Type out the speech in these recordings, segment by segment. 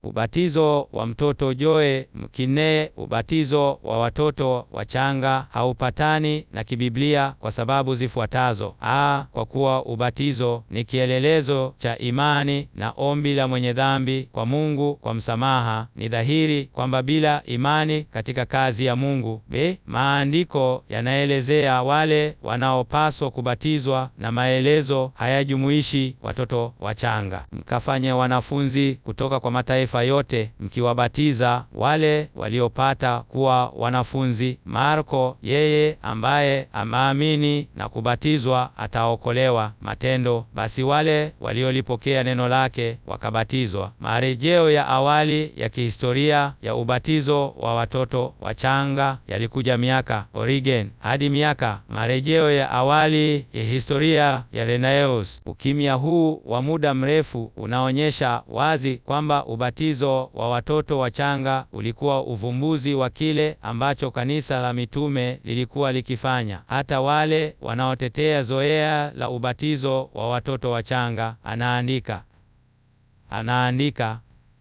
Ubatizo wa mtoto Joe Mkine, ubatizo wa watoto wachanga haupatani na kibiblia kwa sababu zifuatazo: a, kwa kuwa ubatizo ni kielelezo cha imani na ombi la mwenye dhambi kwa Mungu kwa msamaha. Ni dhahiri kwamba bila imani katika kazi ya Mungu. b, maandiko yanaelezea wale wanaopaswa kubatizwa na maelezo hayajumuishi watoto wachanga. Mkafanye wanafunzi kutoka kwa mataifa yote mkiwabatiza wale waliopata kuwa wanafunzi. Marko, yeye ambaye ameamini na kubatizwa ataokolewa. Matendo, basi wale waliolipokea neno lake wakabatizwa. Marejeo ya awali ya kihistoria ya ubatizo wa watoto wachanga yalikuja miaka Origen hadi miaka. Marejeo ya awali ya historia ya Renaeus. Ukimya huu wa muda mrefu unaonyesha wazi kwamba ubatizo wa watoto wachanga ulikuwa uvumbuzi wa kile ambacho kanisa la mitume lilikuwa likifanya. Hata wale wanaotetea zoea la ubatizo wa watoto wachanga, anaandika anaandika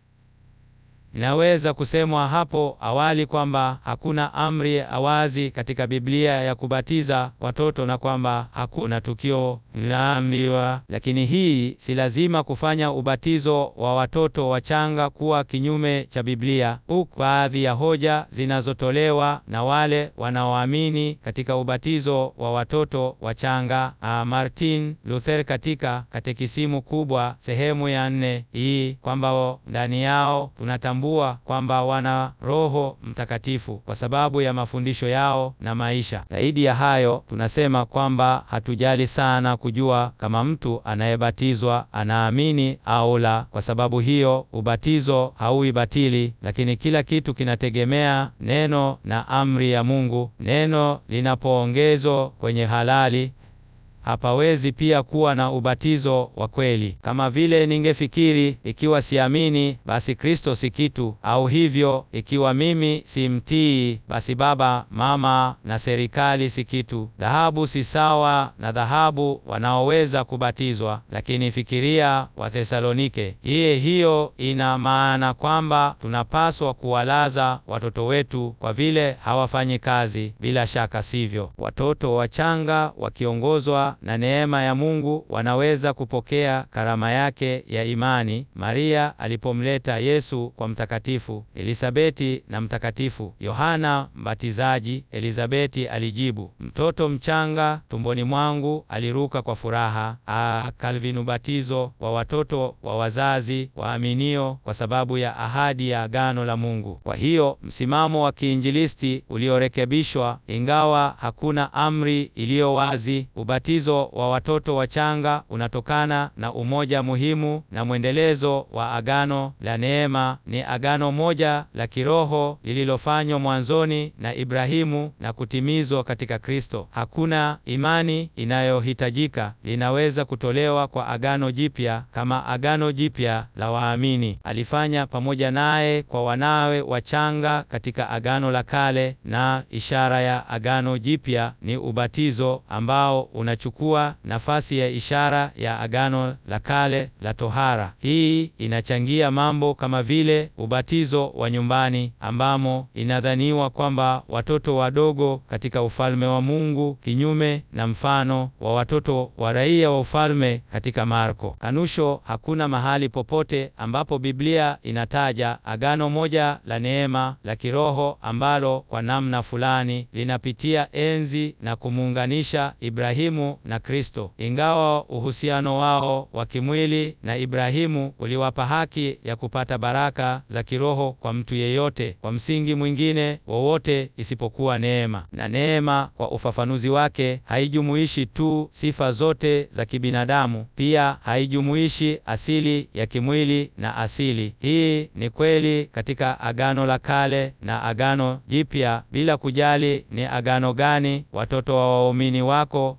Inaweza kusemwa hapo awali kwamba hakuna amri ya awazi katika Biblia ya kubatiza watoto na kwamba hakuna tukio linaamriwa, lakini hii si lazima kufanya ubatizo wa watoto wachanga kuwa kinyume cha Biblia. Huku baadhi ya hoja zinazotolewa na wale wanaoamini katika ubatizo wa watoto wachanga. A Martin Luther katika Katekisimu Kubwa sehemu ya nne hii kwamba ndani yao tunatambua kwamba wana Roho Mtakatifu kwa sababu ya mafundisho yao na maisha. Zaidi ya hayo, tunasema kwamba hatujali sana kujua kama mtu anayebatizwa anaamini au la. Kwa sababu hiyo, ubatizo hauwi batili, lakini kila kitu kinategemea neno na amri ya Mungu. Neno linapoongezwa kwenye halali hapawezi pia kuwa na ubatizo wa kweli. Kama vile ningefikiri ikiwa siamini, basi Kristo si kitu, au hivyo ikiwa mimi si mtii, basi baba, mama na serikali si kitu. Dhahabu si sawa na dhahabu wanaoweza kubatizwa. Lakini fikiria Wathesalonike. Iye hiyo ina maana kwamba tunapaswa kuwalaza watoto wetu kwa vile hawafanyi kazi. Bila shaka sivyo. Watoto wachanga wakiongozwa na neema ya Mungu wanaweza kupokea karama yake ya imani. Maria alipomleta Yesu kwa Mtakatifu Elisabeti na Mtakatifu Yohana Mbatizaji, Elisabeti alijibu, mtoto mchanga tumboni mwangu aliruka kwa furaha. A Calvin, ubatizo wa watoto wa wazazi waaminio kwa sababu ya ahadi ya agano la Mungu. Kwa hiyo msimamo wa kiinjilisti uliorekebishwa, ingawa hakuna amri iliyo wazi, ubatizo wa watoto wachanga unatokana na umoja muhimu na mwendelezo wa agano la neema. Ni agano moja la kiroho lililofanywa mwanzoni na Ibrahimu na kutimizwa katika Kristo. Hakuna imani inayohitajika linaweza kutolewa kwa agano jipya kama agano jipya la waamini alifanya pamoja naye kwa wanawe wachanga katika agano la kale, na ishara ya agano jipya ni ubatizo ambao unachukua nafasi ya ishara ya agano la kale la tohara. Hii inachangia mambo kama vile ubatizo wa nyumbani ambamo inadhaniwa kwamba watoto wadogo katika ufalme wa Mungu, kinyume na mfano wa watoto wa raia wa ufalme katika Marko. Kanusho, hakuna mahali popote ambapo Biblia inataja agano moja la neema la kiroho ambalo kwa namna fulani linapitia enzi na kumuunganisha Ibrahimu na Kristo. Ingawa uhusiano wao wa kimwili na Ibrahimu uliwapa haki ya kupata baraka za kiroho kwa mtu yeyote kwa msingi mwingine wowote isipokuwa neema. Na neema kwa ufafanuzi wake haijumuishi tu sifa zote za kibinadamu, pia haijumuishi asili ya kimwili na asili. Hii ni kweli katika agano la kale na agano jipya, bila kujali ni agano gani watoto wa waumini wako katika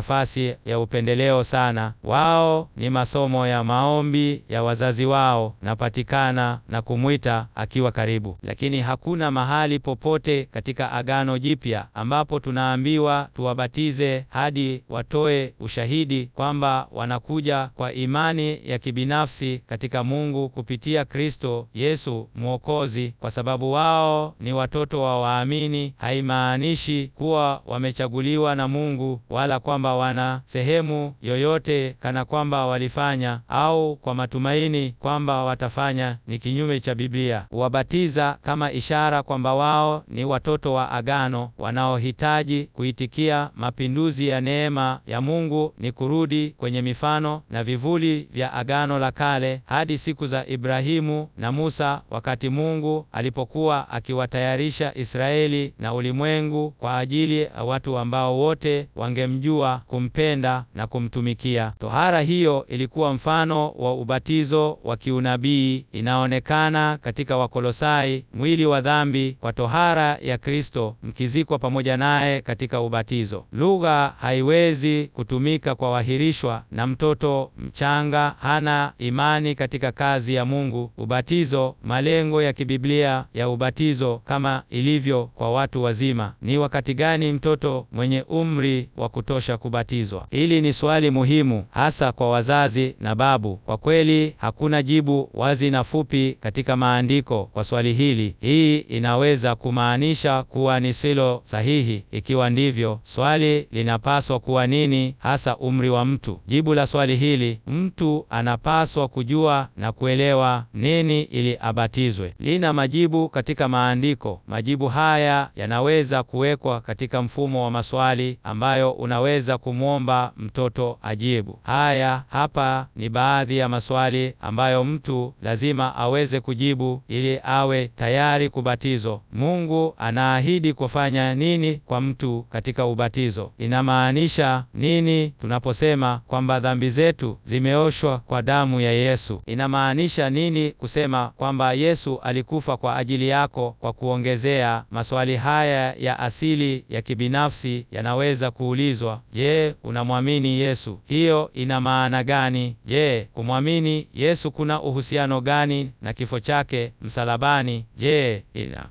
nafasi ya upendeleo sana. Wao ni masomo ya maombi ya wazazi wao, napatikana na kumwita akiwa karibu, lakini hakuna mahali popote katika Agano Jipya ambapo tunaambiwa tuwabatize hadi watoe ushahidi kwamba wanakuja kwa imani ya kibinafsi katika Mungu kupitia Kristo Yesu Mwokozi, kwa sababu wao ni watoto wa waamini. Haimaanishi kuwa wamechaguliwa na Mungu wala kwamba wana sehemu yoyote kana kwamba walifanya au kwa matumaini kwamba watafanya. Ni kinyume cha Biblia. Wabatiza kama ishara kwamba wao ni watoto wa agano wanaohitaji kuitikia mapinduzi ya neema ya Mungu ni kurudi kwenye mifano na vivuli vya Agano la Kale hadi siku za Ibrahimu na Musa, wakati Mungu alipokuwa akiwatayarisha Israeli na ulimwengu kwa ajili ya watu ambao wote wangemjua, kumpenda na kumtumikia. Tohara hiyo ilikuwa mfano wa ubatizo wa kiunabii. Inaonekana katika Wakolosai, mwili wa dhambi kwa tohara ya Kristo, mkizikwa pamoja naye katika ubatizo. Lugha haiwezi kutumika kwa wahirishwa na mtoto mchanga hana imani katika kazi ya Mungu. Ubatizo, malengo ya kibiblia ya ubatizo kama ilivyo kwa watu wazima. Ni wakati gani mtoto mwenye umri wa kutosha kubatizwa? Hili ni swali muhimu hasa kwa wazazi na babu. Kwa kweli hakuna jibu wazi na fupi katika maandiko kwa swali hili. Hii inaweza kumaanisha kuwa ni silo sahihi. Ikiwa ndivyo, swali linapaswa kuwa nini hasa umri wa mtu? Jibu la swali hili, mtu anapaswa kujua na kuelewa nini ili abatizwe, lina majibu katika maandiko. Majibu haya yanaweza kuwekwa katika mfumo wa maswali ambayo unaweza kumwomba mtoto ajibu. Haya hapa ni baadhi ya maswali ambayo mtu lazima aweze kujibu ili awe tayari kubatizwa. Mungu anaahidi kufanya nini kwa mtu katika ubatizo? Inamaanisha nini tunaposema kwamba dhambi zetu zimeoshwa kwa damu ya Yesu? Inamaanisha nini kusema kwamba Yesu alikufa kwa ajili yako? Kwa kuongezea, maswali haya ya asili ya kibinafsi yanaweza kuulizwa: Je, unamwamini Yesu? Hiyo ina maana gani? Je, kumwamini Yesu kuna uhusiano gani na kifo chake msalabani? Je, ina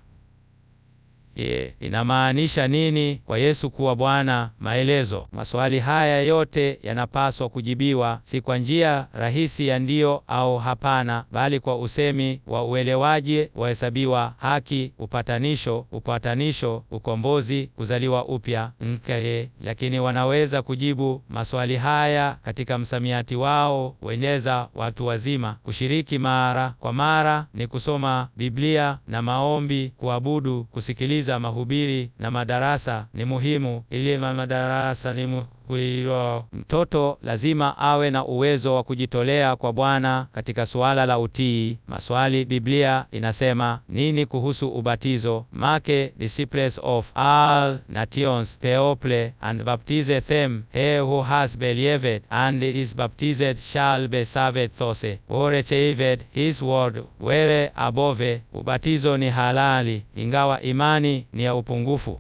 Yeah, inamaanisha nini kwa Yesu kuwa Bwana? Maelezo. Maswali haya yote yanapaswa kujibiwa si kwa njia rahisi ya ndiyo au hapana, bali kwa usemi wa uelewaji, wahesabiwa haki, upatanisho, upatanisho, ukombozi, kuzaliwa upya, nke. Lakini wanaweza kujibu maswali haya katika msamiati wao wenyeza watu wazima. Kushiriki mara kwa mara ni kusoma Biblia na maombi, kuabudu, kusikiliza mahubiri na madarasa ni muhimu. Ili madarasa ni muhimu. Mtoto lazima awe na uwezo wa kujitolea kwa Bwana katika suala la utii. Maswali: Biblia inasema nini kuhusu ubatizo? Make disciples of all nations people and baptize them he who has believed and is baptized shall be saved those who received his word were above. Ubatizo ni halali ingawa imani ni ya upungufu.